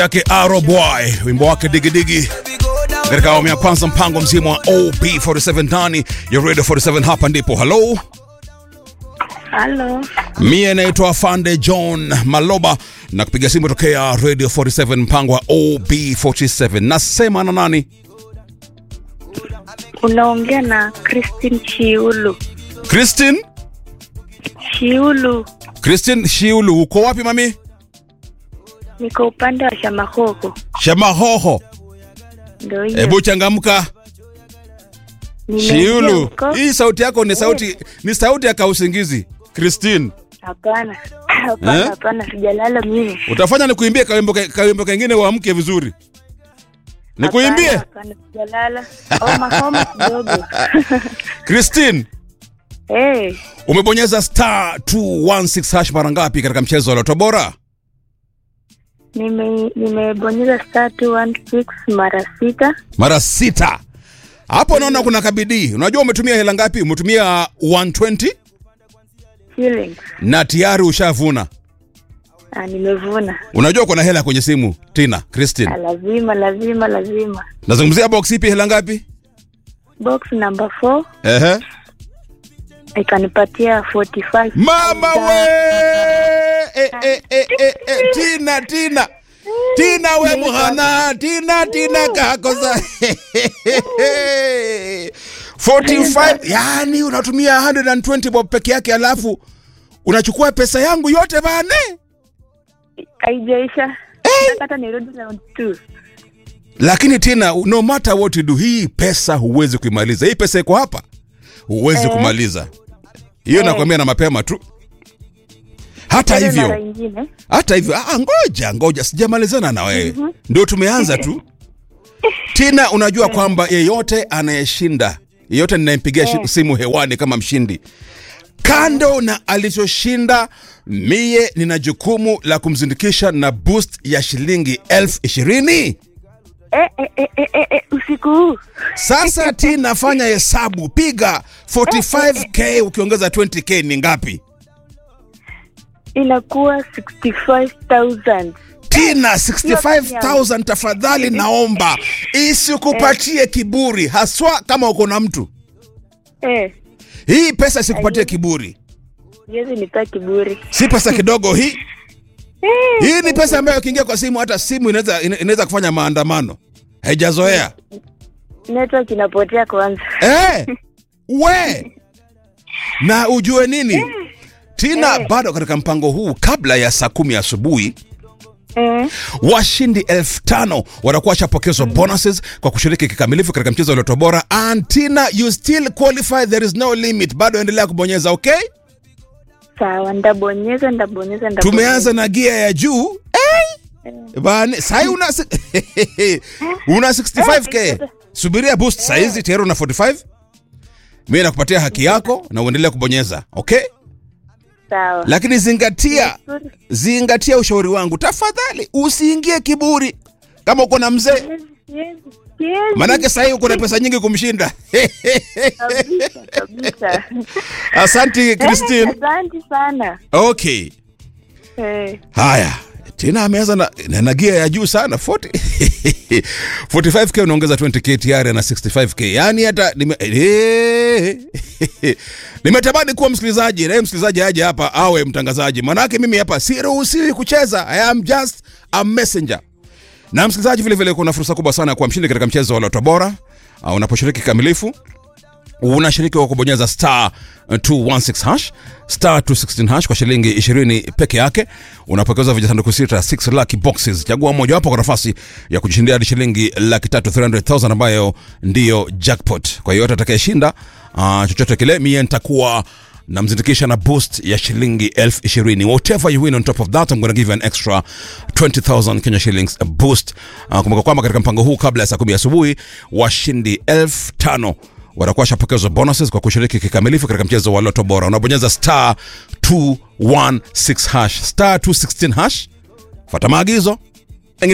yake Arrow Boy, wimbo wake digidigi katika awamu ya kwanza, mpango mzima wa OB47 ndani ya Radio 47. Hapa ndipo halo, Halo, mie naitwa Fande John Maloba na kupiga simu tokea Radio 47, mpango wa OB47. Nasema na nani? unaongea na Christine Shiulu. Christine, Shiulu, Christine Shiulu, uko wapi mami? niko upande wa Shamahoho. Shamahoho, Ndio hiyo. hebu changamka. Nimeingia Shiulu, huko. hii sauti yako ni sauti ni sauti ya kausingizi. Christine, Hapana, hapana, Eh? hapana, sijalala mimi. utafanya nikuimbie kawimbo ke- kawimbo kengine uamke vizuri. Nikuimbie? Hapana, hapana, sijalala. Homa homa kidogo. Christine, Eh, umebonyeza star 216 hash mara ngapi katika mchezo wa Loto Bora? nime nimebonyeza star 216 mara sita. Mara sita. Hapo naona kuna kabidii. Unajua umetumia hela ngapi? Umetumia 120 shillings. na tayari ushavuna. Ah, nimevuna. Unajua kuna hela kwenye simu Tina, Christine. Ah, lazima lazima lazima. Nazungumzia box ipi hela ngapi? Box number 4 Ehe. ikanipatia 45. Mama we! E, e, e, e, e. Tina, Tina. Tina we muhana, Tina, Tina kakosa. 45, yani unatumia 120 bob peke yake alafu unachukua pesa yangu yote bane. Haijaisha. Hata nirudi round 2. Lakini Tina, no matter what you do, hii pesa huwezi kuimaliza. Hii pesa iko hapa, huwezi Eh. kumaliza. Hiyo nakwambia na mapema tu. Hata Tena mara hivyo ingine. hata hivyo ah, ngoja ngoja sijamalizana na wewe ndio tumeanza tu tina unajua kwamba yeyote anayeshinda yeyote ninayempigia shi- simu hewani kama mshindi kando na alichoshinda mie nina jukumu la kumzindikisha na boost ya shilingi elfu ishirini Eh, eh, eh, eh, eh, eh, usiku huu sasa tina fanya hesabu piga 45k ukiongeza 20k ni ngapi inakuwa 65,000. Tina 65000 tafadhali naomba isikupatie kiburi haswa kama uko na mtu Eh, hii pesa isikupatie kiburi siwezi nipa kiburi. si pesa kidogo hii Eh, hii ni pesa ambayo ikiingia kwa simu hata simu inaweza ina- inaweza kufanya maandamano haijazoea network inapotea kwanza. eh, we na ujue nini Tina bado katika mpango huu kabla ya saa kumi asubuhi Eh, washindi elfu tano watakuwa washapokezwa bonuses kwa kushiriki kikamilifu katika mchezo wa Loto Bora. And Tina, you still qualify, there is no limit. Bado endelea kubonyeza, okay? sawa, ndabonyeza ndabonyeza ndabonyeza. Tumeanza na gia ya juu hey! Bani, sahi una, si- una 65k. Subiria boost saizi tayari una 45. Mimi nakupatia haki yako na uendelee kubonyeza, okay? Sawa. Lakini zingatia Nzuri. zingatia ushauri wangu tafadhali, usiingie kiburi kama uko na mzee Siwezi, siwezi, siwezi. Manake sahii uko na pesa nyingi kumshinda. Kabisa, kabisa. Asante Christine. Asante sana. Okay, Eh, haya tena ameanza na, na, na gia ya juu sana 40 45k unaongeza 20k tayari na 65k, yani hata nime, eh, nimetamani kuwa msikilizaji na yeye msikilizaji aje hapa awe mtangazaji, manake mimi hapa siruhusiwi kucheza. I am just a messenger. Na msikilizaji, vile vile kuna fursa kubwa sana ya kuwa mshindi katika mchezo wa Loto Bora uh, unaposhiriki kikamilifu unashiriki kwa kubonyeza star uh, 216 hash star 216 hash kwa shilingi 20 peke yake unapokeza vijisanduku sita 6 lucky boxes chagua mojawapo kwa nafasi ya kujishindia hadi shilingi laki tatu 300000 ambayo ndiyo jackpot kwa hiyo atakayeshinda uh, chochote kile mie nitakuwa namzindikisha na boost ya shilingi elfu ishirini whatever you win on top of that I'm gonna give you an extra 20000 Kenya shillings a boost uh, kumbuka kwamba katika mpango huu kabla ya saa kumi asubuhi washindi elfu tano watakuwa washapokezwa bonuses kwa kushiriki kikamilifu katika mchezo wa Loto Bora. Unabonyeza star 216 hash star 216 hash, fuata maagizo,